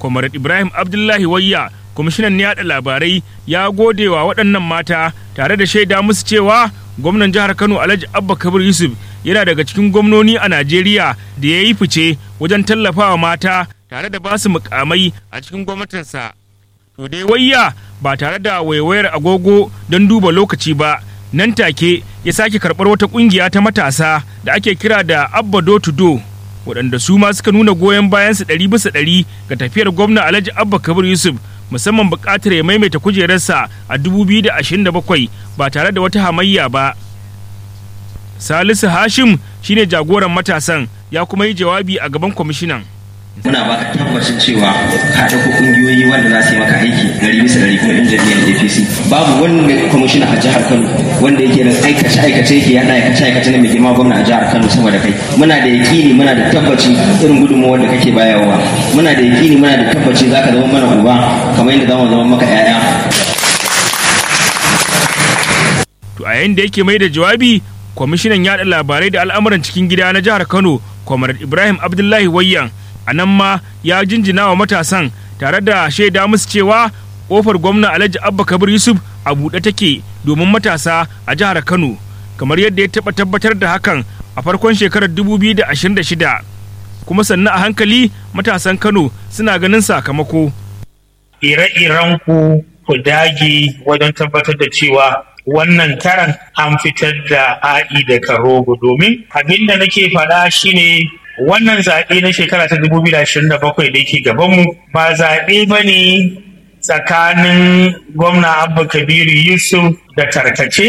Comrade Ibrahim Abdullahi Wayya kwamishinan yaɗa labarai ya gode wa waɗannan mata tare da shaida musu cewa gwamnan jihar Kano Alhaji Abba Kabir Yusuf yana daga cikin gwamnoni a Najeriya da ya yi fice wajen tallafawa mata tare da basu mukamai a cikin gwamnatinsa. To dai wayya ba tare da waiwayar agogo don duba lokaci ba nan take ya sake karɓar wata ƙungiya ta matasa da ake kira da Abba Do to Do waɗanda su ma suka nuna goyon bayansu ɗari bisa ɗari ga tafiyar gwamna Alhaji Abba Kabir Yusuf musamman buƙatar ya maimaita kujerarsa a 2027 ba tare da wata hamayya ba. Salisu Hashim shine jagoran matasan ya kuma yi jawabi a gaban kwamishinan. muna baka tabbacin cewa ka ɗauko ƙungiyoyi wanda za su yi maka aiki ɗari bisa ɗari kuma yan jam'iyyar APC babu wani kwamishina a jihar Kano wanda yake da aikace aikace yake yaɗa aikace aikace na mai girma gwamna a jihar Kano sama da kai muna da yakini muna da tabbaci irin gudunmawar da kake bayarwa muna da yakini muna da tabbaci za ka zama mana uba kamar yadda za mu zama maka 'ya'ya. To a yayin da yake mai da jawabi kwamishinan yaɗa labarai da al'amuran cikin gida na jihar Kano Comrade Ibrahim Abdullahi Wayyan a nan ma ya jinjina wa matasan tare da shaida musu cewa kofar gwamna alhaji abba kabir yusuf a buɗe take domin matasa a jihar kano kamar yadda ya taɓa tabbatar da hakan a farkon shekarar 2026 kuma sannan a hankali matasan kano suna ganin sakamako ire-iren ku ku dage wajen tabbatar da cewa wannan karan an fitar da a'i da karogo domin abin da nake faɗa shine wannan zaɓe na shekara ta 2027 da yake gabanmu ba zaɓe ba ne tsakanin gwamna abba kabiru yusuf da tarkace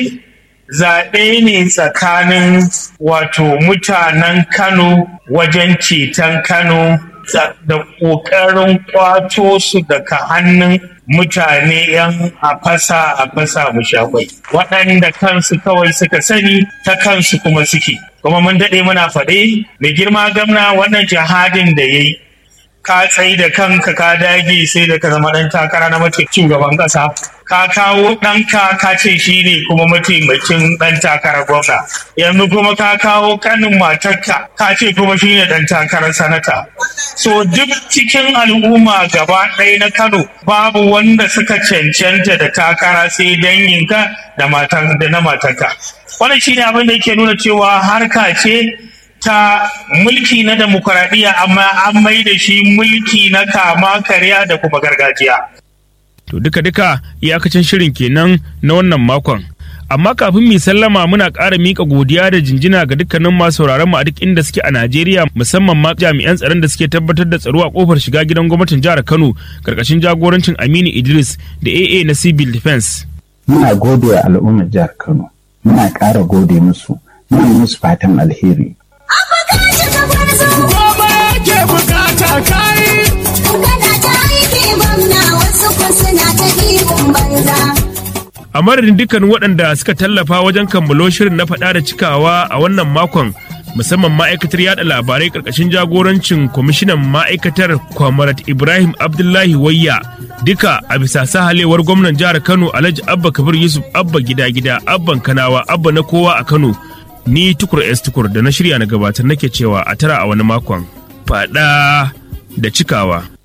zaɓe ne tsakanin wato mutanen kano wajen ceton kano da ƙoƙarin ƙwato su daga hannun mutane 'yan a fasa a fasa mushakwai waɗanda kansu kawai suka sani ta kansu kuma suke kuma mun daɗe muna faɗe mai girma gamna wannan jihadin da ya yi ka tsayi da kanka ka dage sai da ka zama ɗan takara na mace shugaban ƙasa ka kawo ɗanka ka ce shi ne kuma mataimakin ɗan takarar gwamna yanzu kuma ka kawo kanin matarka ka ce kuma shi ne ɗan takarar sanata so duk cikin al'umma gaba ɗaya na kano babu wanda suka cancanta da takara sai danyinka da na matarka wannan shine abin da yake nuna cewa harka ce ta mulki na demokuraɗiyya amma an mai da shi mulki na kama karya da kuma gargajiya. To duka-duka iyakacin shirin kenan na wannan makon. Amma kafin mu sallama muna ƙara miƙa godiya da jinjina ga dukkanin masu sauraron mu a duk inda suke a Najeriya musamman ma jami'an tsaron da suke tabbatar da tsaro a kofar shiga gidan gwamnatin jihar Kano karkashin jagorancin Aminu Idris da AA na Civil Defense. Muna gode wa al'ummar jihar Kano. Muna ƙara gode musu. Muna musu fatan alheri. A madadin dukkan waɗanda suka tallafa wajen kammalo shirin na faɗa da cikawa a wannan makon musamman ma'aikatar yada labarai ƙarƙashin jagorancin kwamishinan ma'aikatar kwamarat Ibrahim Abdullahi Wayya duka a bisa sahalewar gwamnan jihar Kano Alhaji Abba Kabir Yusuf Abba gida gida Abban Kanawa Abba na kowa a Kano ni tukur S tukur da na shirya na gabatar nake cewa a tara a wani makon faɗa da cikawa.